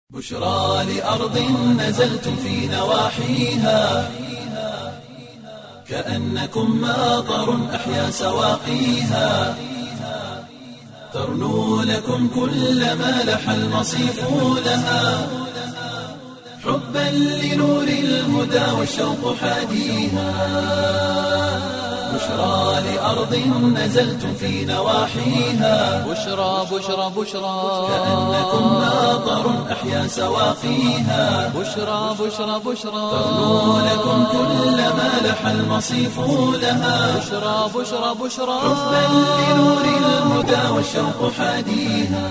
بشرى لأرض نزلتم في نواحيها كأنكم ماطر أحيا سواقيها ترنو لكم كل ما لح المصيف لها حبا لنور الهدى والشوق حاديها بشرى لأرض نزلتم في نواحيها بشرى بشرى بشرى كأنكم ماطر أحيا سواقيها بشرى بشرى بشرى ترنو لكم كل ما لح المصيف لها بشرى بشرى بشرى حبا لنور الهدى والشوق حاديها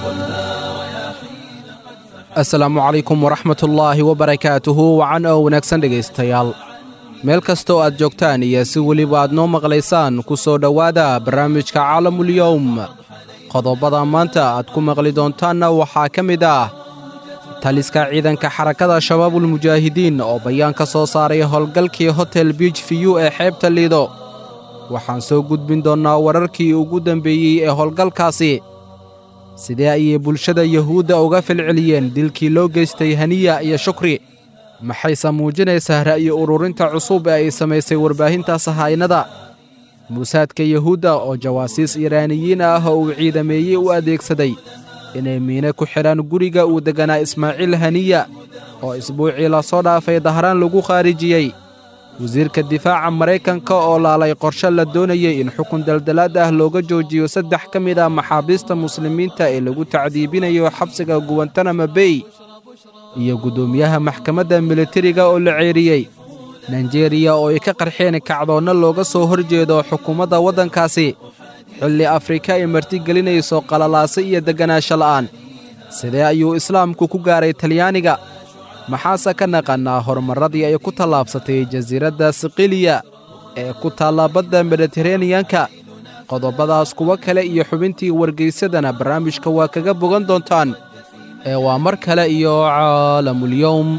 asalaamu calaykum waraxmat ullaahi wabarakaatuhu wacan oo wanaagsan dhegaystayaal meel kastoo aad joogtaan iyo si weliba aad noo maqlaysaan ku soo dhowaada barnaamijka caalamulyowm qodobada maanta aad ku maqli doontaanna waxaa ka mid ah taliska ciidanka xarakada shabaabulmujaahidiin oo bayaan ka soo saaray howlgalkii hotel biij fiyu ee xeebta liido waxaan soo gudbin doonnaa wararkii ugu dambeeyey ee howlgalkaasi sidee ayay bulshada yuhuudda uga falceliyeen dilkii loo geystay haniya iyo shukri maxayse muujinaysaa ra'yi ururinta cusub ee ay samaysay warbaahinta sahaynada muusaadka yuhuudda oo jawaasiis iiraaniyiin ah oo uu ciidameeyey u adeegsaday inay miine ku xidhaan guriga uu degganaa ismaaciil haniya oo isbuucii lasoo dhaafay dahraan lagu khaarijiyey wasiirka difaaca maraykanka oo laalay qorshe la doonayey in xukun daldalaad ah looga joojiyo saddex ka mid ah maxaabiista muslimiinta ee lagu tacdiibinayo xabsiga guwantanama bey iyo guddoomiyaha maxkamadda militariga oo la ceeriyey naijeeriya oo ay ka qarxeen kacdoonna looga soo hor jeedo xukuumadda waddankaasi xilli afrika ay martigelinayso qalalaase iyo degganaasho la'aan sidee ayuu islaamku ku gaaray talyaaniga maxaase ka naqannaa horumarradii ay ku tallaabsatay jasiiradda siqiliya ee ku taalla badda mediteraneyanka qodobbadaas kuwo kale iyo xubintii wargaysadana barnaamijka waa kaga bogan doontaan ee waa mar kale iyo caalamulyowm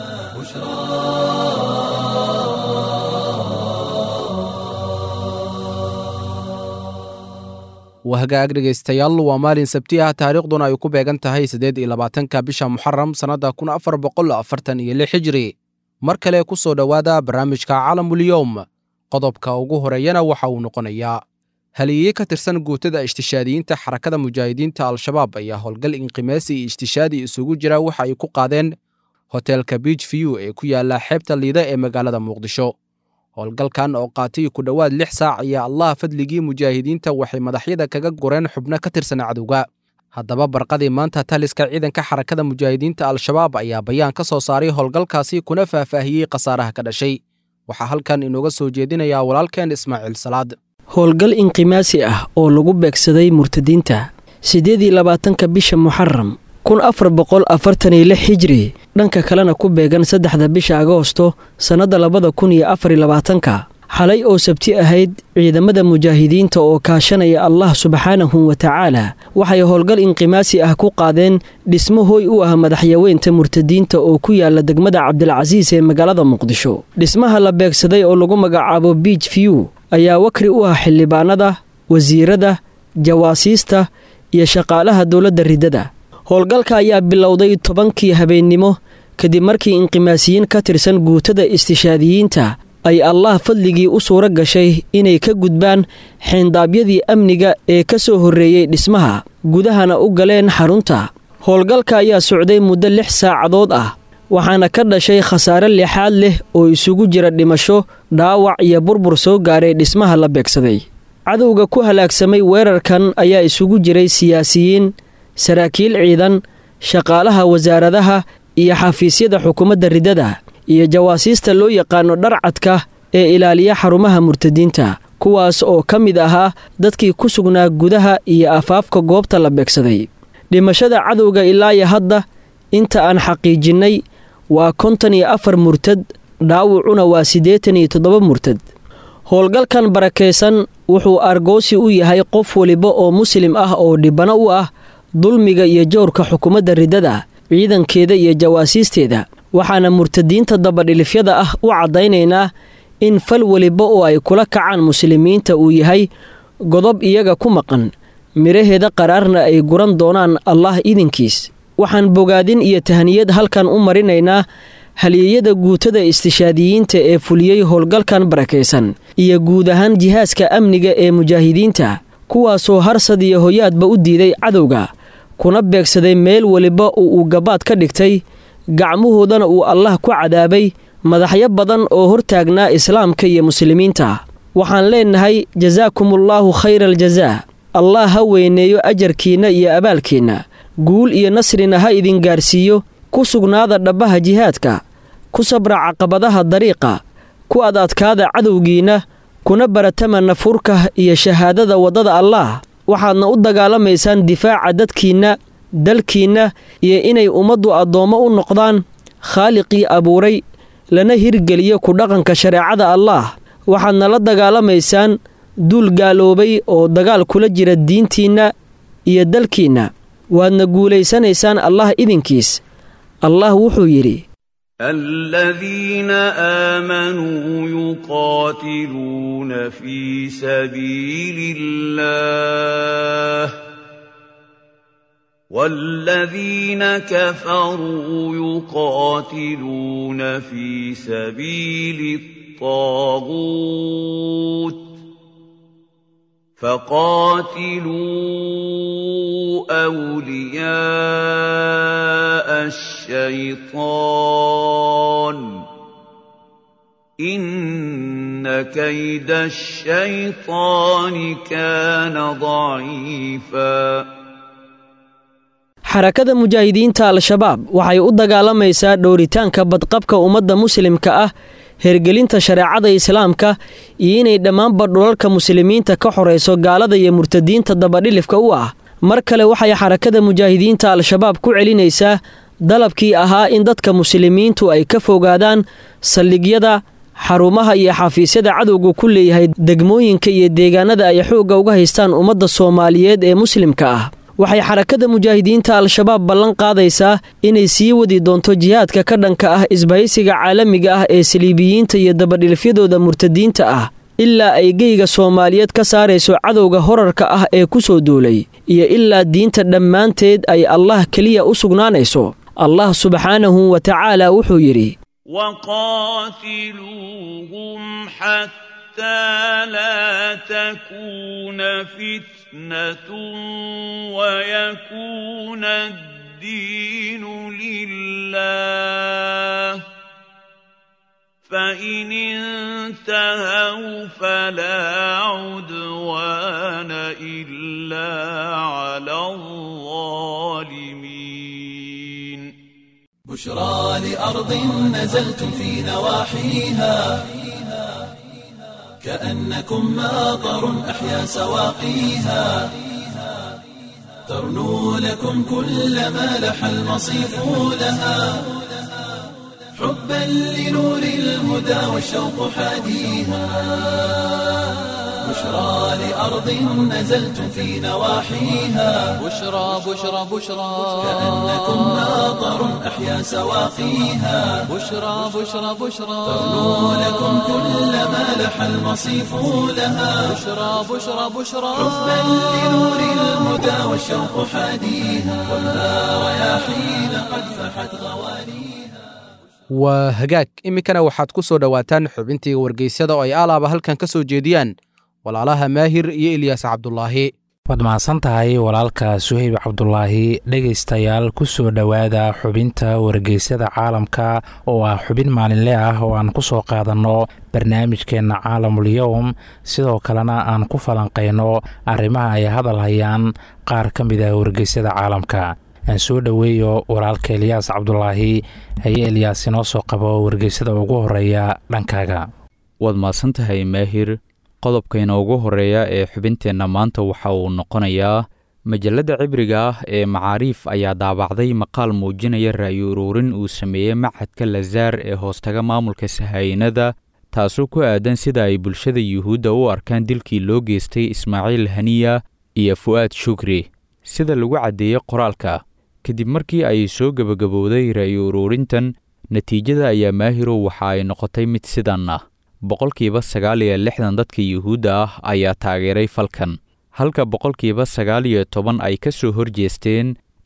wahagaag dhegaystayaal waa maalin sabti ah taariikhduna ay ku beegan tahay siddeed iyo labaatanka bisha muxaram sannadda kun afar boqol afartan iyo lix hijri mar kale ku soo dhowaada barnaamijka caalamulyowm qodobka ugu horeeyana waxa uu noqonayaa haliyeeye ka tirsan guutada ishtishaadiyiinta xarakada mujaahidiinta al-shabaab ayaa howlgal inqimaasi iyo ishtishaadi isugu jira waxa ay ku qaadeen hotelka biij fiyu ee ku yaalla xeebta liida ee magaalada muqdisho howlgalkan oo qaatay ku dhowaad lix saac ayaa allah fadligii mujaahidiinta waxay madaxyada kaga gureen xubno ka tirsan cadowga haddaba barqadii maanta taliska ciidanka xarakada mujaahidiinta al-shabaab ayaa bayaan ka soo saaray howlgalkaasi kuna faahfaahiyey khasaaraha ka dhashay waxaa halkan inooga soo jeedinayaa walaalkeen ismaaciil salaad howlgal inqimaasi ah oo lagu beegsaday murtadiinta siddeed iyo labaatanka bisha muxaram kun afar boqol afartan iyo lix hijri dhanka kalena ku beegan saddexda bisha agoosto sannadda labada kun iyo afar iyo labaatanka xalay oo sabti ahayd ciidamada mujaahidiinta oo kaashanaya allah subxaanahu wa tacaala waxay howlgal inqimaasi ah ku qaadeen dhismo hooy u ah madaxyaweynta murtadiinta oo ku yaala degmada cabdilcasiis ee magaalada muqdisho dhismaha la beegsaday oo lagu magacaabo biij fiyu ayaa wakri u ah xildhibaanada wasiirada jawaasiista iyo shaqaalaha dowladda riddada howlgalka ayaa bilowday tobankii habeennimo kadib markii inqimaasiyiin ka tirsan guutada istishaadiyiinta ay allah fadligii u suuro gashay inay ka gudbaan xeendaabyadii amniga ee ka soo horreeyey dhismaha gudahana u galeen xarunta howlgalka ayaa socday muddo lix saacadood ah waxaana ka dhashay khasaare lixaad leh oo isugu jira dhimasho dhaawac iyo burbur soo gaaray dhismaha la beegsaday cadowga ku halaagsamay weerarkan ayaa isugu jiray siyaasiyiin saraakiil ciidan shaqaalaha wasaaradaha iyo xafiisyada xukuumadda riddada iyo jawaasiista loo yaqaano dharcadka ee ilaaliya xarumaha murtadiinta kuwaas oo ka mid ahaa dadkii ku sugnaa gudaha iyo afaafka goobta la beegsaday dhimashada cadowga ilaayo hadda inta aan xaqiijinnay waa konton iyo afar murtad dhaawucuna waa siddeetan iyo toddoba murtad howlgalkan barakaysan wuxuu argoosi u yahay qof weliba oo muslim ah oo dhibano u ah dulmiga iyo jowrka xukuumadda riddada ciidankeeda iyo jawaasiisteeda waxaana murtadiinta dabadhilifyada ah u caddaynaynaa in fal weliba oo ay kula kacaan muslimiinta uu yahay godob iyaga ku maqan midhaheeda qaraarna ay guran doonaan allah idinkiis waxaan bogaadin iyo tahaniyad halkan u marinaynaa halyeeyada guutada istishaadiyiinta ee fuliyey howlgalkan barakaysan iyo guud ahaan jihaaska amniga ee mujaahidiinta kuwaasoo harsad iyo hoyaadba u diiday cadowga kuna beegsaday meel weliba oo uu gabaad ka dhigtay gacmahoodana uu allah ku cadaabay madaxyo badan oo hortaagnaa islaamka iyo muslimiinta waxaan leennahay jasaakumullaahu khayra aljazaa allah ha weyneeyo ajarkiinna iyo abaalkiinna guul iyo nasrina ha idin gaarsiiyo ku sugnaada dhabbaha jihaadka ku sabra caqabadaha dariiqa ku ad adkaada cadowgiinna kuna baratama nafurka iyo shahaadada waddada allaah waxaadna u dagaalamaysaan difaaca dadkiinna dalkiinna iyo inay ummaddu addoommo u noqdaan khaaliqii abuuray lana hirgeliyo ku dhaqanka shareecada allaah waxaadna la dagaalamaysaan duul gaaloobay oo dagaal kula jira diintiinna iyo dalkiinna waadna guulaysanaysaan allah idinkiis allah wuxuu yidhi الذين آمنوا يقاتلون في سبيل الله والذين كفروا يقاتلون في سبيل الطاغوت فقاتلوا أولياء الشيطان إن كيد الشيطان كان ضعيفا xarakada mujaahidiinta al-shabaab waxay u dagaalamaysaa dhowritaanka badqabka ummadda muslimka ah hergelinta shareecada islaamka iyo inay dhammaanba dhulalka muslimiinta ka xorayso gaalada iyo murtadiinta dabadhilifka u ah mar kale waxay xarakada mujaahidiinta al-shabaab ku celinaysaa dalabkii ahaa in dadka muslimiintu ay ka fogaadaan saldhigyada xarumaha iyo xafiisyada cadowga ku leeyahay degmooyinka iyo deegaanada ay xoogga uga haystaan ummadda soomaaliyeed ee muslimka ah waxay xarakada mujaahidiinta al-shabaab ballan qaadaysaa inay sii wadi doonto jihaadka ka dhanka ah isbahaysiga caalamiga ah ee saliibiyiinta iyo dabadhilfyadooda murtadiinta ah ilaa ay geyga soomaaliyeed ka saarayso cadowga horarka ah ee ku soo duulay iyo ilaa diinta dhammaanteed ay allah keliya u sugnaanayso allah subxaanahu wa tacaala wuxuu yidhi وقاتلوهم حتى لا تكون فتنة ويكون الدين لله فإن انتهوا فلا عدوان إلا على الظالمين بشرى لأرض نزلتم في نواحيها كأنكم ماطر أحيا سواقيها ترنو لكم كل ما لح المصيف لها حبا لنور الهدى والشوق حاديها بشرى لأرض نزلتم في نواحيها بشرى بشرى بشرى كأنكم ماطر أحيا سواقيها بشرى بشرى بشرى ترنو لكم كل ما لح المصيف لها بشرى بشرى بشرى حبا لنور الهدى والشوق حاديها والنار رياحين قد فحت غوانيها waa hagaag iminkana waxaad ku soo dhowaataan xubintii wargeysyada oo ay alaaba halkan ka soo jeediyaan walaalaha maahir iyo ilyaas cabdulaahi waad mahadsan tahay walaalka suhayb cabdulaahi dhegaystayaal ku soo dhowaada xubinta wargeysyada caalamka oo ah xubin maalinle ah oo aan ku soo qaadanno barnaamijkeenna caalamul-yowm sidoo kalena aan ku falanqayno arrimaha ay hadal hayaan qaar ka mid ah wargeysyada caalamka aan soo dhoweeyo walaalka eliyaas cabdulaahi haye eliyaas inoo soo qabo wargeysada ugu horeeya dhankaaga waad mahadsan tahay maahir qodobkayna ugu horeeya ee xubinteenna maanta waxa uu noqonayaa majalladda cibriga ah ee macaariif ayaa daabacday maqaal muujinaya ra'yi uruurin uu sameeyey machadka lazaar ee hoostaga maamulka sahaayinada taasoo ku aadan sida ay bulshada yuhuudda u arkaan dilkii loo geystay ismaaciil haniya iyo fu'aad shukri sida lagu caddeeyey qoraalka kadib markii ay soo gebagabowday ra'yi uruurintan natiijada ayaa maahirow waxa ay noqotay mid sidan ah boqolkiiba sagaal iyo lixdan dadka yuhuudda ah ayaa taageeray falkan halka boqolkiiba sagaal iyo toban ay ka soo horjeesteen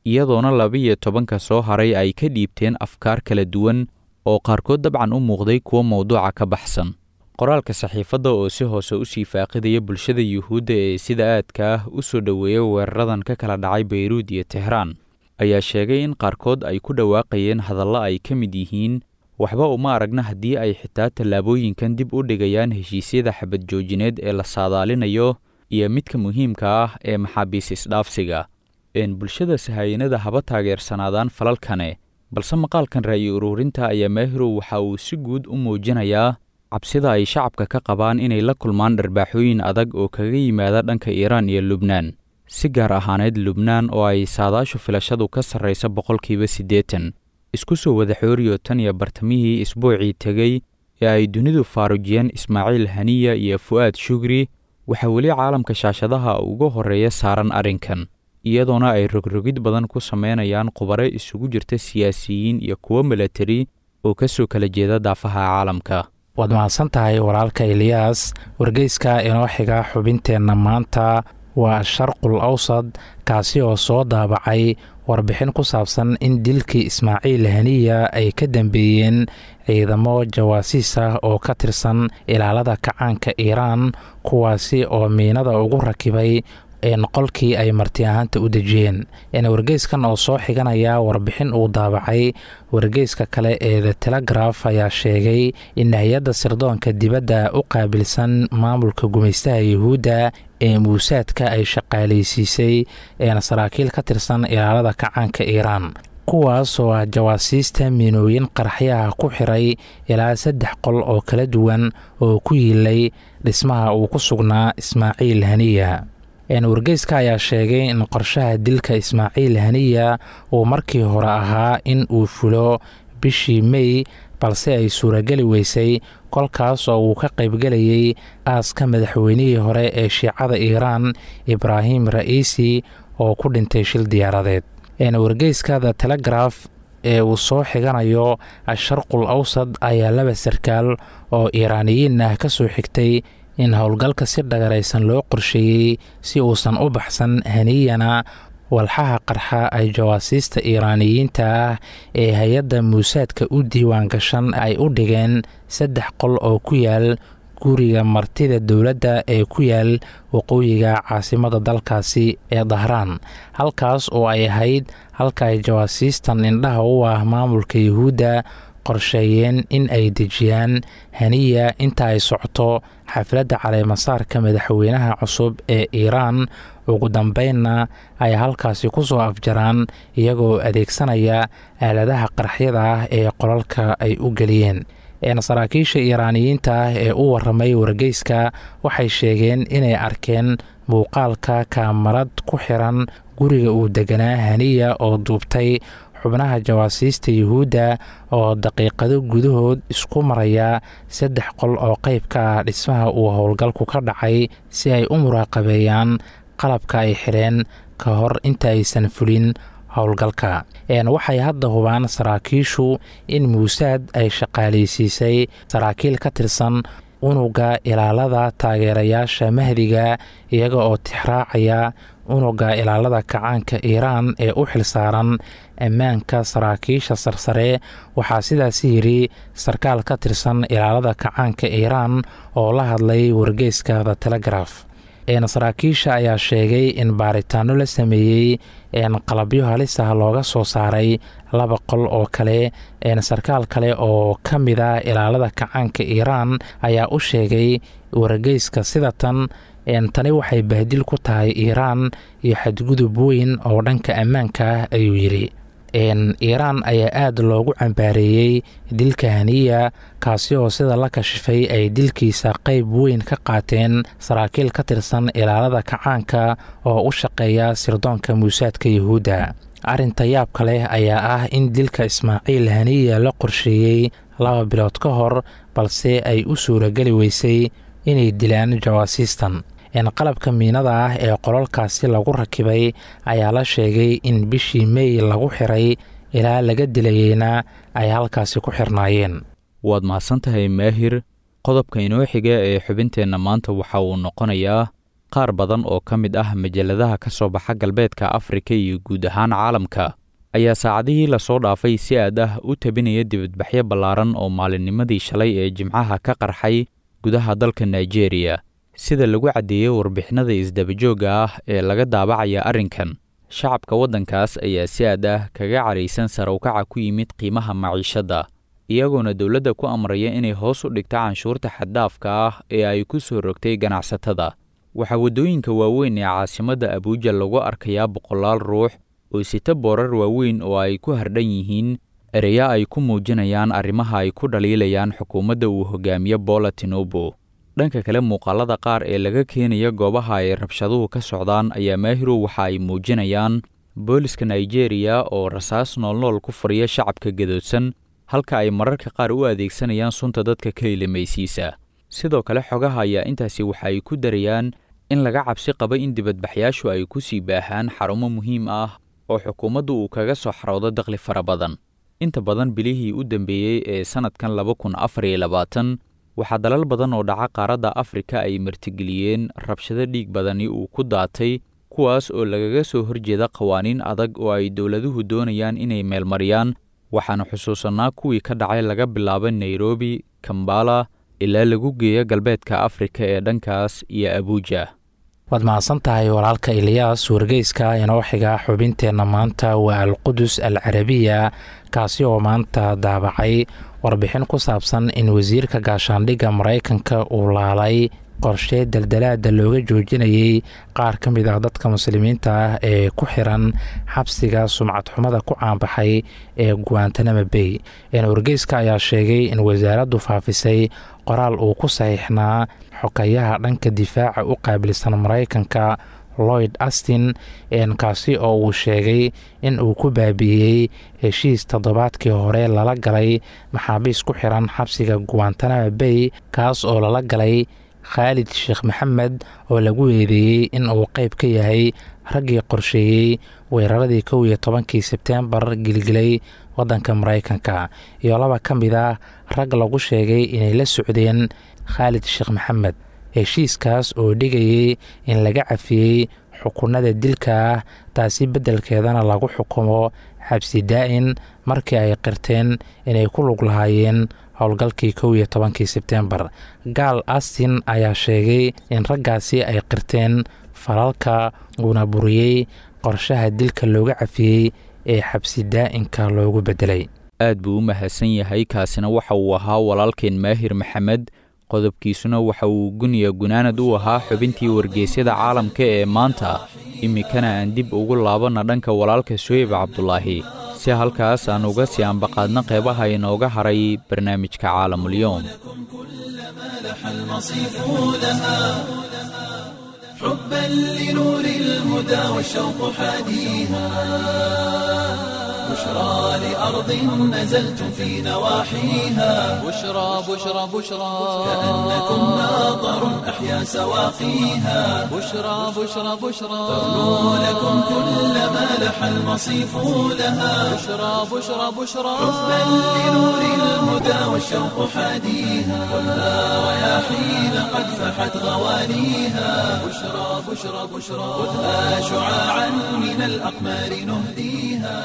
iyadoona laba-iyo tobanka soo haray ay ka dhiibteen afkaar kala duwan oo qaarkood dabcan u muuqday kuwo mowduuca ka baxsan qoraalka saxiifadda oo si hoose u sii faaqidaya bulshada yuhuudda ee sida aadka ah u soo dhoweeya weeraradan ka kala dhacay bayruud iyo tehraan ayaa sheegay in qaarkood ay ku dhawaaqayeen hadallo ay ka mid yihiin waxba uma aragna haddii ay xitaa tallaabooyinkan dib u dhigayaan heshiisyada xabad joojineed ee la saadaalinayo iyo midka muhiimka ah ee maxaabiis isdhaafsiga een bulshada sahayanada haba taageersanaadaan falalkane balse maqaalkan ra'yi uruurinta ayaa maahirow waxa uu si guud u muujinayaa cabsida ay shacabka ka qabaan inay la kulmaan dharbaaxooyin adag oo kaga yimaada dhanka iiraan iyo lubnaan si gaar ahaaneed lubnaan oo ay saadaashu filashadu ka sarraysa boqolkiiba siddeetan isku soo wada xooriyo tan iyo bartamihii isbuucii tegey ee ay dunidu faarujiyeen ismaaciil haniya iyo fu'aad shugri waxaa weli caalamka shaashadaha uga horreeya saaran arrinkan iyadoona ay rogrogid badan ku samaynayaan khubare isugu jirta siyaasiyiin iyo kuwo milatari oo ka soo kala jeeda daafaha caalamka waad mahadsan tahay walaalka eliyaas wargeyska inoo xiga xubinteenna maanta waa sharqul awsad kaasi oo soo daabacay warbixin ku saabsan in dilkii ismaaciil haniya ay ka dambeeyeen ciidamo jawaasiis ah oo ka tirsan ilaalada kacaanka iiraan kuwaasi oo miinada ugu rakibay qolkii ay marti ahaanta u dejiyeen wargeyskan oo soo xiganaya warbixin uu daabacay wargeyska kale ee the telegraf ayaa sheegay in hay-adda sirdoonka dibadda u qaabilsan maamulka gumaystaha yuhuudda ee muusaadka ay shaqaalaysiisay eena saraakiil ka tirsan ilaalada kacaanka iiraan kuwaas oo ah jawaasiista miinooyin qaraxyaha ku xiray ilaa saddex qol oo kala duwan oo ku yiilay dhismaha uu ku sugnaa ismaaciil haniya wargeyska ayaa sheegay in qorshaha dilka ismaaciil haniya uu markii hore ahaa in uu fulo bishii mey balse ay suurageli weysay kolkaas oo uu ka qaybgelayay aaska madaxweynihii hore ee shiicada iiraan ibraahim ra'iisi oo ku dhintay shil diyaaradeed wargeyska the telegraf ee uu soo xiganayo asharqul awsad ayaa laba sarkaal oo iiraaniyiin ah ka soo xigtay in howlgalka si dhagaraysan loo qorsheeyey si uusan u baxsan haniyana walxaha qarxa ay jawaasiista iiraaniyiinta ah ee hay-adda muusaadka u diiwaan gashan ay u dhigeen saddex qol oo ku yaal guriga martida dowladda ee ku yaal waqooyiga caasimada dalkaasi ee dahraan halkaas oo ay ahayd halka ay jawaasiistan indhaha u ah maamulka yuhuudda qorsheeyeen in ay dejiyaan haniya inta ay socoto xafladda caleemasaarka madaxweynaha cusub ee iiraan ugu dambeynna ay halkaasi ku soo afjaraan iyagoo adeegsanaya aaladaha qaraxyada ah ee qolalka ay u geliyeen saraakiisha iiraaniyiinta ah ee u waramay wargeyska waxay sheegeen inay arkeen muuqaalka kaamarad ku xiran guriga uu deganaa haniya oo duubtay xubnaha jawaasiista yuhuudda oo daqiiqado gudahood isku maraya saddex qol oo qayb ka ah dhismaha uu howlgalku ka dhacay si ay u muraaqabeeyaan qalabka ay xidheen ka hor inta aysan fulin howlgalka waxay hadda hubaan saraakiishu in muusaad ay shaqaalaysiisay saraakiil ka tirsan unuga ilaalada taageerayaasha mahdiga iyaga oo tixraacaya unuga ilaalada kacaanka iiraan ee u xilsaaran ammaanka saraakiisha sarsare waxaa sidaas yidhi sarkaal ka tirsan ilaalada kacaanka iiraan oo la hadlay wargeyska the telegraf saraakiisha ayaa sheegay in baaritaano la sameeyey qalabyo halis ah looga soo saaray laba qol oo kale sarkaal kale oo ka mid a ilaalada kacaanka iiraan ayaa u sheegay wargeyska sida tan tani waxay bahdil ku tahay iiraan iyo xadgudub weyn oo dhanka ammaanka ah ayuu yidhi iiraan ayaa aada loogu cambaareeyey dilka haniya kaasi oo sida la kashifay ay dilkiisa qayb weyn ka qaateen saraakiil ka tirsan ilaalada kacaanka oo u shaqeeya sirdoonka muusaadka yuhuudda arrinta yaabka leh ayaa ah in dilka ismaaciil haniya la qorsheeyey laba bilood ka hor balse ay u suurageli weysay inay dilaan jawaasiistan qalabka miinada ah ee qolalkaasi lagu rakibay ayaa la sheegay in bishii mey lagu xiray ilaa laga dilayeyna ay halkaasi ku xirnaayeen waad mahadsan tahay maahir qodobka inoo xiga ee xubinteenna maanta waxa uu noqonayaa qaar badan oo ka mid ah majalladaha ka soo baxa galbeedka afrika iyo guud ahaan caalamka ayaa saacadihii lasoo dhaafay si aad ah u tabinaya dibadbaxyo ballaaran oo maalinnimadii shalay ee jimcaha ka qarxay gudaha dalka nigeria sida lagu caddeeyey warbixinada isdabajoogga ah ee laga daabacaya arrinkan shacabka waddankaas ayaa si aad ah kaga caraysan sarawkaca ku yimid qiimaha maciishadda iyagoona dowladda ku amraya inay hoos u dhigta canshuurta xaddaafka ah ee ay ku soo rogtay ganacsatada waxaa waddooyinka waaweyn ee caasimadda abuuja lagu arkayaa boqolaal ruux oo sita boorar waaweyn oo ay ku hardhan yihiin ereya ay ku muujinayaan arrimaha ay ku dhaliilayaan xukuumadda uu hogaamiye boola tinubu dhanka kale muuqaalada qaar ee laga keenaya goobaha ay rabshaduhu ka socdaan ayaa maahirow waxa ay muujinayaan booliska nigeria oo rasaas noolnool ku fariya shacabka gadoodsan halka ay mararka qaar u adeegsanayaan sunta dadka ka ilimaysiisa sidoo kale xogaha ayaa intaasi waxa ay ku darayaan in laga cabsi qaba in dibadbaxyaashu ay ku sii baahaan xarumo muhiim ah oo xukuumaddu uu kaga soo xaroodo dakhli fara badan inta badan bilihii u dambeeyey ee sannadkan laba kun afar iyo labaatan waxaa dalal badan oo dhaca qaaradda afrika ay martigeliyeen rabshado dhiig badani uu ku daatay kuwaas oo lagaga soo horjeeda qawaaniin adag oo ay dowladuhu doonayaan inay meelmariyaan waxaanu xusuusannaa kuwii ka dhacay laga bilaabo nairobi kambala ilaa lagu geeyo galbeedka afrika ee dhankaas iyo abuuja waad mahadsan tahay walaalka eliyaas wargeyska inoo xiga xubinteenna maanta waa alqudus al carabiya kaasi oo maanta daabacay warbixin ku saabsan in wasiirka gaashaandhigga maraykanka uu laalay qorshe daldalaada looga joojinayay qaar ka mid ah dadka muslimiinta ah ee ku xiran xabsiga sumcad xumada ku caanbaxay ee guantanamo bay wargeyska ayaa sheegay in wasaaraddu faafisay qoraal uu ku saxiixnaa xokayaha dhanka difaaca u qaabilsan maraykanka lloyd astin kaasi oo uu sheegay in uu ku baabi'iyey heshiis toddobaadkii hore lala galay maxaabiis ku xiran xabsiga guantanamo bay kaas oo lala galay khaalid sheekh maxamed oo lagu eedeeyey in uu qeyb ka yahay raggii qorsheeyey weeraradii kow iyo tobankii sebteembar gilgilay waddanka maraykanka iyo laba ka mid ah rag lagu sheegay inay la socdeen khaalid sheekh maxamed heshiiskaas oo dhigayay in laga cafiyey xukunada dilka ah taasi beddelkeedana lagu xukumo xabsi daa'in markii ay qirteen inay ku lug lahaayeen howlgalkii kow iyo tobankii sebteembar gaal astin ayaa sheegay in raggaasi ay qirteen falalka uuna buriyey qorshaha dilka looga cafiyey ee xabsi daa'inka loogu beddelay aad buu u mahadsan yahay kaasina waxa uu ahaa walaalkeen maahir maxamed qodobkiisuna waxa uu guniya gunaanad u ahaa xubintii wargeysyada caalamka ee maanta iminkana aan dib ugu laabanna dhanka walaalka suheyb cabdulaahi si halkaas aan uga sii ambaqaadna qeybaha inooga haray barnaamijka caalamulyoom حبا لنور الهدى والشوق حاديها بشرى لأرض نزلتم في نواحيها بشرى بشرى بشرى كأنكم ناظر أحيا سواقيها بشرى بشرى بشرى تغنو لكم كل ما لح المصيف لها بشرى بشرى بشرى حبا لنور الهدى والشوق حاديها خذها رياحين قد فحت غوانيها بشرى بشرى بشرى خذها شعاعا من الأقمار نهديها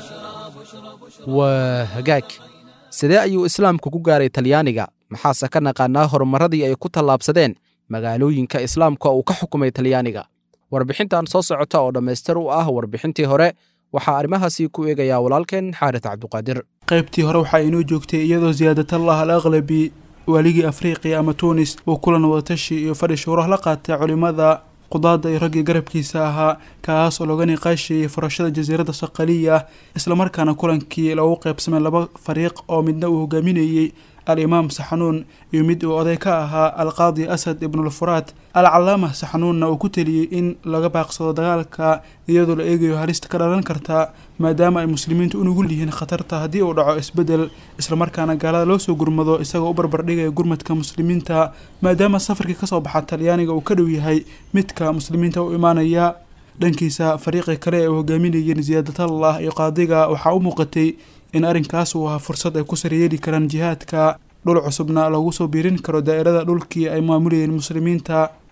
waa hagaag sidee ayuu islaamku ku gaaray talyaaniga maxaase ka naqaanaa horumarradii ay ku tallaabsadeen magaalooyinka islaamka uu ka xukumay talyaaniga warbixintan soo socota oo dhammaystir u ah warbixintii hore waxaa arrimahaasi ku eegayaa walaalkeen xaaris cabduqaadir qaybtii hore waxaa inoo joogtay iyadoo siyaadatallah al aqlabi waaligii afriqiya ama tuunis uu kulan wadatashi iyo fadhi shuuraha la qaatay culimmada qudaada iyo raggii garabkiisa ahaa kaas oo looga niqaashayay furashada jasiiradda saqaliya islamarkaana kulankii lagu qaybsamay laba fariiq oo midna uu hogaaminayey al-imaam saxanuun iyo mid uu oday ka ahaa alqaadi asad ibnulfuraat al-calaama saxanuunna uu ku teliyey in laga baaqsado dagaalka iyadoo la eegayo halista ka dhalan karta maadaama ay muslimiintu u nugul yihiin khatarta haddii uu dhaco isbeddel islamarkaana gaalada loo soo gurmado isagoo u barbardhigaya gurmadka muslimiinta maadaama safarkii kasoo baxa talyaaniga uu ka dhow yahay midka muslimiinta u imaanaya dhankiisa fariiqii kale ee uu hogaaminayeen siyaadatallah iyo qaadiga waxaa u muuqatay in arrinkaas uu ahaa fursad ay ku saryeeli karaan jihaadka dhul cusubna lagu soo biirin karo daa'irada dhulkii ay maamulayeen muslimiinta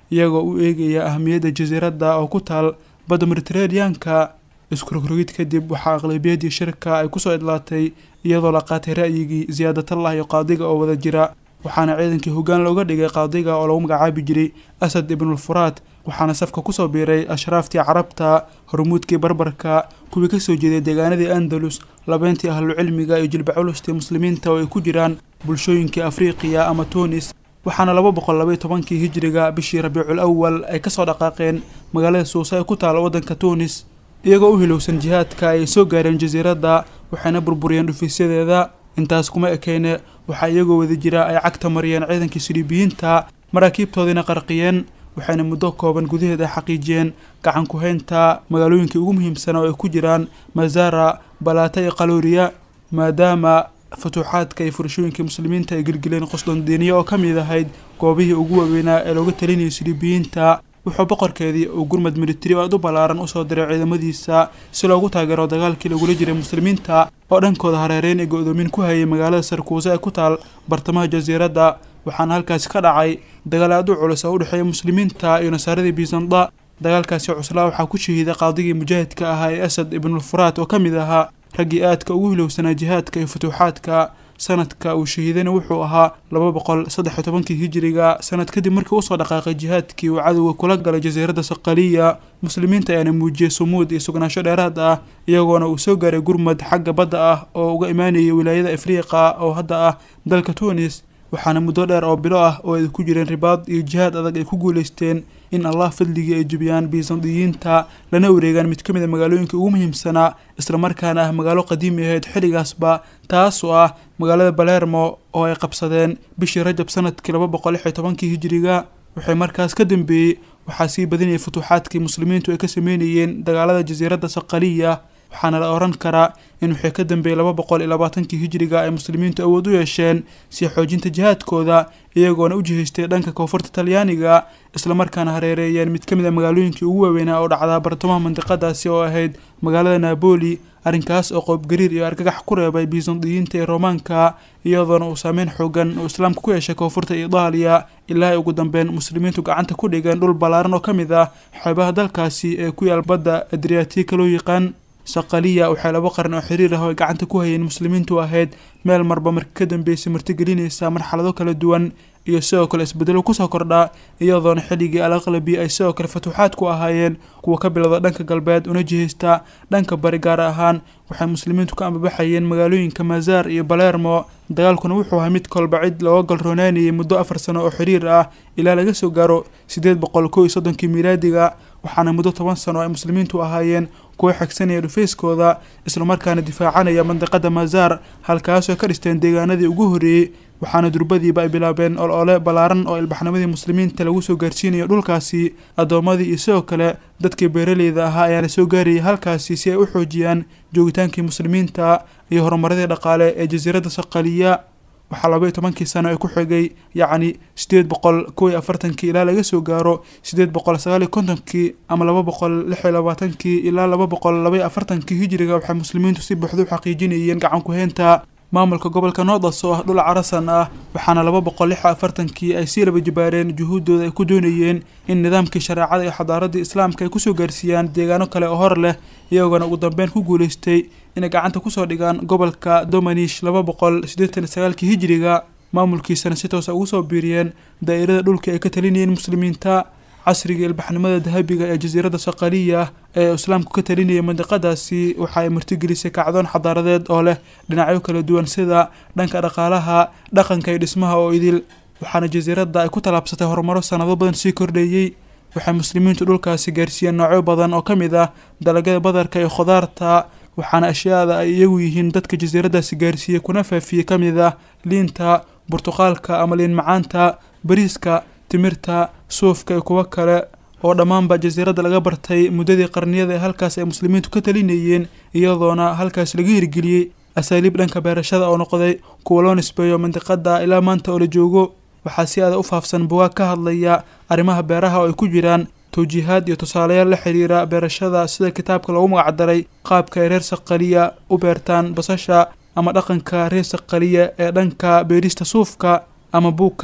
iyagoo u eegaya ahamiyadda jasiiradda oo ku taal badda mediteraneanka iskurogrogid kadib waxaa aqlabiyadii shirka ay kusoo idlaatay iyadoo la qaatay ra'yigii siyaadatullah iyo qaadiga oo wada jira waxaana ciidankii hoggaan looga dhigay qaadiga oo lagu magacaabi jiray asad ibnulfuraad waxaana safka kusoo biiray ashraaftii carabta hormuudkii barbarka kuwii kasoo jeeday deegaanadii andalus labeentii ahlucilmiga iyo jilbaculustii muslimiinta oo ay ku jiraan bulshooyinkii afriqiya ama tunis waxaana laba boqol labaiy tobankii hijiriga bishii rabiicul awal ay kasoo dhaqaaqeen magaalada suusa ee ku taala waddanka tunis iyagoo u hilowsan jihaadka ay soo gaareen jasiiradda waxayna burburiyeen dhufiisyadeeda intaas kuma ekeyne waxaa iyagoo wada jira ay cagta mariyeen ciidankii siliibiyiinta maraakiibtoodiina qarqiyeen waxayna muddo kooban gudaheed ay xaqiijiyeen gacan ku-haynta magaalooyinkii ugu muhiimsan oo ay ku jiraan mazara balaata iyo qalooriya maadaama futuuxaadka iyo furashooyinkii muslimiinta ay gelgeleen qosdondiiniya oo ka mid ahayd goobihii ugu waaweynaa ee looga talinayay siliibiyiinta wuxuu boqorkeedii uu gurmad militari oo aad u ballaaran usoo diray ciidamadiisa si loogu taageero dagaalkii lagula jiray muslimiinta oo dhankooda hareereyn ee go-doomin ku hayay magaalada sarkuuse ee ku taal bartamaha jasiiradda waxaana halkaasi ka dhacay dagaal aad u culus oo u dhexeeya muslimiinta iyo nasaaradii biisanda dagaalkaasi cuslaa waxaa ku shahiiday qaadigii mujaahidka ahaa ee asad ibnulfuraat oo ka mid ahaa raggii aadka ugu hilowsanaa jihaadka iyo futuuxaadka sanadka uu shahiidayna wuxuu ahaa laba boqol saddex iyo tobankii hijiriga sanad kadib markii usoo dhaqaaqay jihaadkii uu cadowga kula galay jasiiradda saqaliya muslimiinta ayaana muujiyey sumuud iyo sugnaansho dheeraad ah iyagoona uu soo gaaray gurmad xagga badda ah oo uga imaanayay wilaayada afriiqa oo hadda ah dalka tunis waxaana muddo dheer oo bilo ah oo ay ku jireen ribaad iyo jihaad adag ay ku guulaysteen in allah fadligii ay jubiyaan biisandiyiinta lana wareegaan mid ka mid a magaalooyinkai ugu muhiimsanaa islamarkaana ah magaalo qadiimi ahayd xilligaasba taas oo ah magaalada balermo oo ay qabsadeen bishii rajab sanadkii laba boqol lix iyo tobankii hijiriga waxay markaas ka dambeeyey waxaa sii badinayay futuuxaadkii muslimiintu ay ka sameynayeen dagaalada jasiiradda saqaliya waxaana la oran karaa in wixii ka dambeeyey laba boqol iyo labaatankii hijiriga ay muslimiintu awood u yeesheen sii xoojinta jihaadkooda iyagoona u jihaystay dhanka koonfurta talyaaniga islamarkaana hareereeyeen mid ka mid a magaalooyinkii ugu waaweynaa oo dhacdaa bartamaha mandiqadaasi oo ahayd magaalada naaboli arrinkaas oo qoobgariir iyo argagax ku reebay biisandiyiinta ee roomaanka iyadoona uu saameyn xoogan uu islaamka ku yeeshay koonfurta itaaliya ilaa ay ugu dambeyn muslimiintu gacanta ku dhigeen dhul ballaaran oo ka mid ah xeebaha dalkaasi ee ku yaal badda adriatika loo yaqaan saqaliya waxay laba qaran oo xiriir ah oo ay gacanta ku hayeen muslimiintu ahayd meel marba marka ka dambeysay martigelinaysa marxalado kala duwan iyo sidoo kale isbedelo kusoo kordhaa iyadoona xilligii al aqlabi ay sidoo kale fatuuxaad ku ahaayeen kuwa ka bilowda dhanka galbeed una jihaysta dhanka bari gaar ahaan waxay muslimiintu ka ambabaxayeen magaalooyinka mazaar iyo balermo dagaalkuna wuxuu ahaa mid kolba cid looga galroonaanayay muddo afar sano oo xiriir ah ilaa laga soo gaaro siddeed boqol kow iyo soddonkii miilaadiga waxaana muddo toban sano ay muslimiintu ahaayeen kuwa xigsanaya dhufayskooda islamarkaana difaacanaya mandiqada mazaar halkaasoo ka dhisteen deegaanadii ugu horreeyey waxaana durbadiiba ay bilaabeen ol-ole ballaaran oo ilbaxnimadii muslimiinta lagu soo gaarsiinayo dhulkaasi addoommadii iyo sidoo kale dadkii beeraleyda ahaa ayaana soo gaarayay halkaasi si ay u xoojiyaan joogitaankii muslimiinta iyo horumaradii dhaqaale ee jasiiradda saqaliya waxaa laba iyo tobankii sano ee ku xigay yacni siddeed boqol kow iyo afartankii ilaa laga soo gaaro siddeed boqol sagaal iyo kontonkii ama laba boqol lix iyo labaatankii ilaa laba boqol laba iyo afartankii hijiriga waxay muslimiintu si buuxda u xaqiijinayeen gacan ku-heynta maamulka gobolka noodas oo ah dhul carasan ah waxaana laba boqol lix iyo afartankii ay sii laba jibaareen juhuuddooda ay ku doonayeen in nidaamkii shareecada iyo xadaaradii islaamka ay kusoo gaarsiiyaan deegaano kale oo hor leh iyagoona ugu dambeyn ku guulaystay inay gacanta kusoo dhigaan gobolka domanish laba boqol siddeetan iyo sagaalkii hijiriga maamulkiisana si toosa ugu soo biiriyeen daa'irada dhulkii ay ka talinayeen muslimiinta casriga ilbaxnimada dahabiga ee jasiiradda saqaliya ee islaamku ka talinayay mandiqadaasi waxa ay martigelisay kacdoon xadaaradeed oo leh dhinacyo kala duwan sida dhanka dhaqaalaha dhaqanka iyo dhismaha oo idil waxaana jasiiradda ay ku tallaabsatay horumaro sanado badan sii kordheeyey waxay muslimiintu dhulkaasi gaarsiiyeen noocyo badan oo ka mid ah dalagyada badarka iyo khudaarta waxaana ashyaada ay iyagu yihiin dadka jasiiraddaasi gaarsiiyey kuna faafiyey ka mid ah liinta burtuqaalka ama liin macaanta bariiska timirta suufka iyo kuwo kale oo dhammaanba jasiiradda laga bartay muddadii qarniyada ee halkaas ay muslimiintu ka talinayeen iyadoona halkaas laga hirgeliyey asaaliib dhanka beerashada oo noqday kuwa loo nisbeeyo mandiqada ilaa maanta oo la joogo waxaa si aada u faafsan bugaag ka hadlaya arrimaha beeraha oo ay ku jiraan tawjiihaad iyo tusaalayaal la xiriira beerashada sida kitaabka loogu magacdaray qaabka ay reer saqaliya u beertaan basasha ama dhaqanka reer saqaliya ee dhanka beerista suufka ama buug kale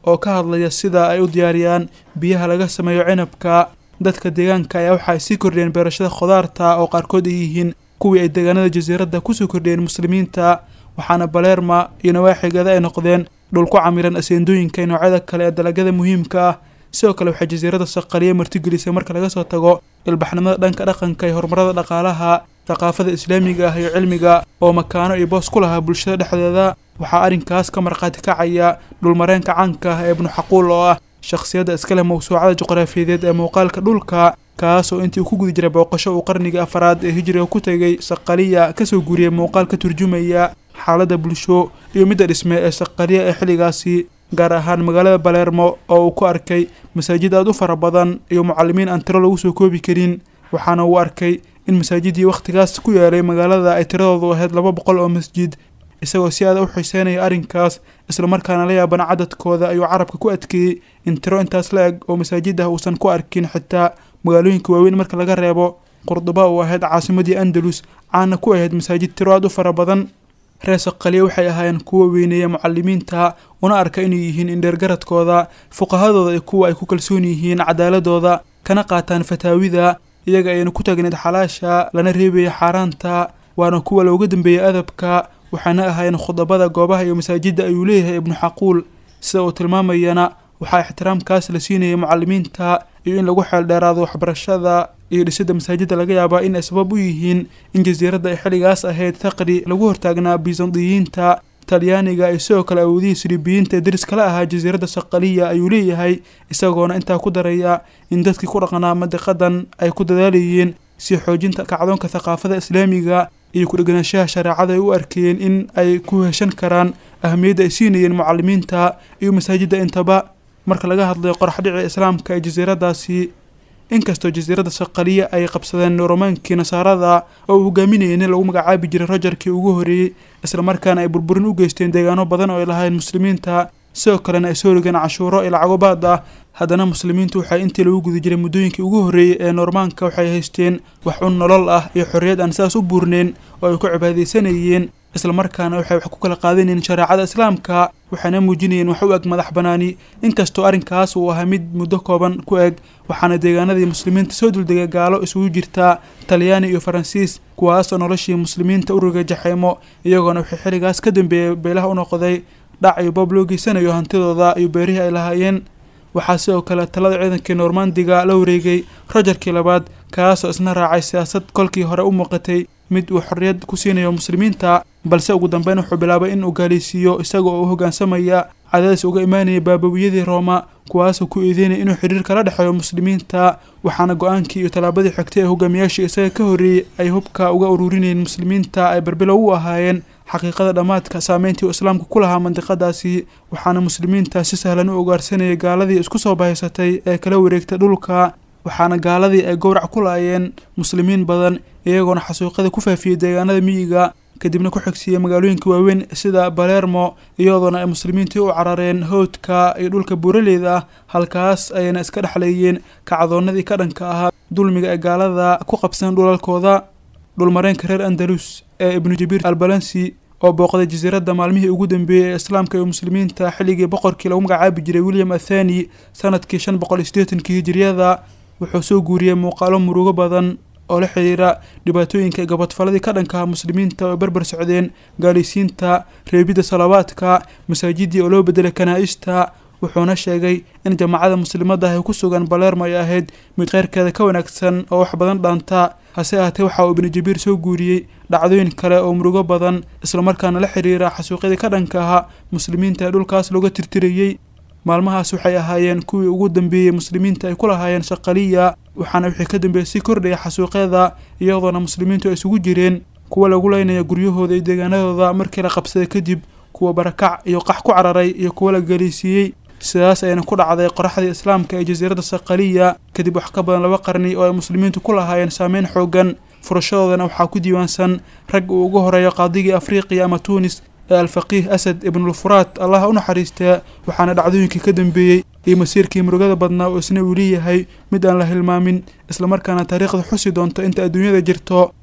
oo ka hadlaya sida ay u diyaariyaan biyaha laga sameeyo cinabka dadka deegaanka ayaa waxa ay sii kordhiyeen beerashada khudaarta oo qaarkood ay yihiin kuwii ay deegaanada jasiiradda kusoo kordhiyeen muslimiinta waxaana baleerma iyo nawaaxigeeda ay noqdeen dhul ku camiran aseendooyinka iyo noocyada kale ee dalagyada muhiimka ah sidoo kale waxay jasiiradda saqaliya martigelisay marka laga soo tago ilbaxnimada dhanka dhaqanka iyo horumarada dhaqaalaha thaqaafada islaamiga ah iyo cilmiga oo makaano iyo boos ku lahaa bulshada dhexdeeda waxaa arrinkaas ka markhaati kacaya dhulmareenka caanka ah ee ibnu xaquul oo ah shakhsiyadda iska leh mawsuucada juqraafiyadeed ee muuqaalka dhulka kaasoo intii uu ku guda jiray booqasho uu qarnigii afaraad ee hijriga ku tegay saqaliya kasoo guuriyey muuqaal ka turjumaya xaaladda bulsho iyo midda dhisme ee saqaliya ee xilligaasi gaar ahaan magaalada baleermo oo uu ku arkay masaajid aad u fara badan iyo mucalimiin aan tiro lagu soo koobi karin waxaana uu arkay in masaajidii wakhtigaas ku yaalay magaalada ay tiradoodu ahayd laba boqol oo masjid isagoo si aada u xiiseynaya arrinkaas islamarkaana la yaaban cadadkooda ayuu carabka ku adkeeyey in tiro intaas la eg oo masaajid ah uusan ku arkin xitaa magaalooyinka waaweyn marka laga reebo qurduba uu ahayd caasimadii andalus caana ku ahayd masaajid tiro aad u fara badan reer saqaliya waxay ahaayeen kuwa weyneeya mucalimiinta una arka inay yihiin indheergaradkooda fuqahadooda iyo kuwa ay ku kalsoon yihiin cadaaladooda kana qaataan fataawida iyaga ayayna ku taagneed xalaasha lana reebaya xaaraanta waana kuwa looga dambeeyey adabka waxaana ahaayeen khudabada goobaha iyo masaajidda ayuu leeyahay ibnu xaquul sida uu tilmaamayana waxaa ixtiraamkaas la siinayay mucalimiinta iyo in lagu xeeldheeraado waxbarashada iyo dhisidda masaajidda laga yaabaa in ay sabab u yihiin in jasiiradda ay xilligaas ahayd taqri lagu hortaagnaa bisandiyiinta talyaaniga iyo sidoo kale awoodihii siribiyiinta ee deris kala ahaa jasiiradda saqaliya ayuu leeyahay isagoona intaa ku daraya in dadkii ku dhaqnaa madiqadan ay ku dadaalayeen si xoojinta kacdoonka thaqaafada islaamiga iyo ku-dheganaanshaha shareecada ay u arkayeen in ay ku heshan karaan ahamiyadda ay siinayeen mucalimiinta iyo masaajidda intaba marka laga hadlayo qoraxdhici islaamka ee jasiiraddaasi inkastoo jasiiradda saqaliya ay qabsadeen romaankii nasaarada oo uu hogaaminayay nin lagu magacaabi jiray rojarkii ugu horreeyey islamarkaana ay burburin u geysteen deegaano badan oo ay lahayn muslimiinta sidoo kalena ay soo rigeen cashuuro iyo lacago baad ah haddana muslimiintu waxay intii lagu guda jiray muddooyinkii ugu horreeyey ee noormaanka waxay haysteen wax un nolol ah iyo xorriyad aan sidaas u buurneyn oo ay ku cibaadaysanayeen islamarkaana waxay wax ku kala qaadanayeen shareecada islaamka waxaana muujinayeen wax u eg madax banaani inkastoo arrinkaas uu ahaa mid muddo kooban ku eg waxaana deegaanadii muslimiinta soo duldegay gaalo isugu jirtaa talyaani iyo faransiis kuwaasoo noloshii muslimiinta u rogay jaxeemo iyagoona waxay xilligaas ka dambeeyey beelaha u noqday dhac iyo boob loo geysanayo hantidooda iyo beerihii ay lahaayeen waxaa sidoo kale talada ciidankii noormandiga la wareegay rojarkii labaad kaasoo isna raacay siyaasad kolkii hore u muuqatay mid uu xorriyad ku siinayo muslimiinta balse ugu dambeyn wuxuu bilaabay in uu gaalaysiiyo isaga oo u hoggaansamaya cadaadis uga imaanaya baabawiyadii rooma kuwaasoo ku eedeynaya inuu xidhiir kala dhexeeyo muslimiinta waxaana go-aankii iyo tallaabadii xigtay ee hogaamiyaashii isaga ka horreeyey ay hubka uga ururinayeen muslimiinta ay barbilow u ahaayeen xaqiiqada dhammaadka saameyntii uu islaamka ku lahaa mandiqadaasi waxaana muslimiinta si sahlan u ogaarsanayay gaaladii isku soo bahaysatay ee kala wareegtay dhulka waxaana gaaladii ay gowrac ku laayeen muslimiin badan iyagoona xasuuqada ku faafiyey deegaanada miyiga kadibna ku xigsiiyey magaalooyinka waaweyn sida balermo iyadoona ay muslimiintii u carareen howdka iyo dhulka buuraleyda ah halkaas ayayna iska dhexleeyeen kacdoonnadii ka dhanka ahaa dulmiga ee gaalada ku qabsan dhulalkooda dhulmareenka reer andalus ee ibnu jabiir albalansi oo booqday jasiiradda maalmihii ugu dambeeyey ee islaamka iyo muslimiinta xilligii boqorkii lagu magacaabi jiray william athani sanadkii shan boqol iyo siddeetankii hijiriyada wuxuu soo guuriyey muuqaalo murugo badan oo la xidhiira dhibaatooyinka gabadfaladii ka dhankaha muslimiinta oo barbar socdeen gaalaysiinta reebidda salawaadka masaajidii oo loo bedelay kanaa-ista wuxuuna sheegay in jamaacada muslimadda ay ku sugan balermo ay ahayd mid kheyrkeeda ka wanaagsan oo wax badan dhaanta hase ahaatee waxa uu ibnu jabiir soo guuriyey dhacdooyin kale oo murugo badan islamarkaana la xidhiira xasuuqyadii ka dhanka ahaa muslimiinta ee dhulkaas looga tirtirayey maalmahaas waxay ahaayeen kuwii ugu dambeeyey muslimiinta ay ku lahaayeen shaqaliya waxaana wixii ka dambeeyey sii kordhaya xasuuqyada iyadoona muslimiintu ay isugu jireen kuwa lagu leynaya guryahooda iyo deegaanadooda markii la qabsaday kadib kuwa barakac iyo qax ku cararay iyo kuwa la galiisiiyey sidaas ayayna ku dhacday qoraxdii islaamka ee jasiiradda saqaliya kadib wax ka badan laba qarni oo ay muslimiintu ku lahaayeen saameyn xoogan furashadoodana waxaa ku diiwaansan rag uu ugu horeeyo qaadigii afriqiya ama tuunis ee alfaqiih asad ibnulfuraat allaha u naxariistaa waxaana dhacdooyinkii ka dambeeyey iyo masiirkii murugada badnaa oo isna uu leeyahay mid aan la hilmaamin islamarkaana taariikhda xusi doonto inta adduunyada jirto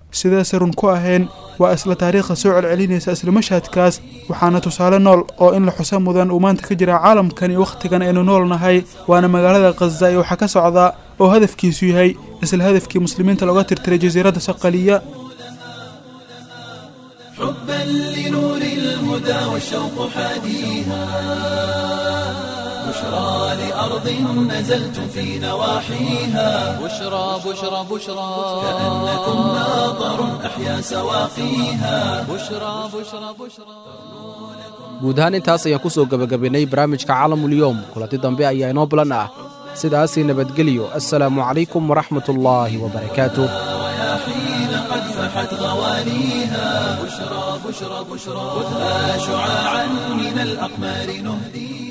sidaase run ku ahayn waa isla taariikhda soo celcelinaysa isla mashhadkaas waxaana tusaale nool oo in la xusa mudan uu maanta ka jira caalamkan iyo wakhtigan aynu nool nahay waana magaalada khaza iyo waxaa ka socda oo hadafkiisu yahay isla hadafkii muslimiinta looga tirtiray jasiiradda saqaliya حبا لنور الهدى والشوق حاديها بشرى لأرض نزلتم في نواحيها بشرى بشرى بشرى كأنكم ناظر أحيا سواقيها بشرى بشرى بشرى guud ahaan intaas ayaan ku soo gebagabaynay barnaamijka caalamulyoom kulanti dambe ayaa inoo bulan ah sidaasii nabadgelyo assalaamu calaykum waraxmatullaahi wabarakaatuh حين قد فحت غواليها بشرى بشرى بشرى خذها شعاعا من الأقمار نهديها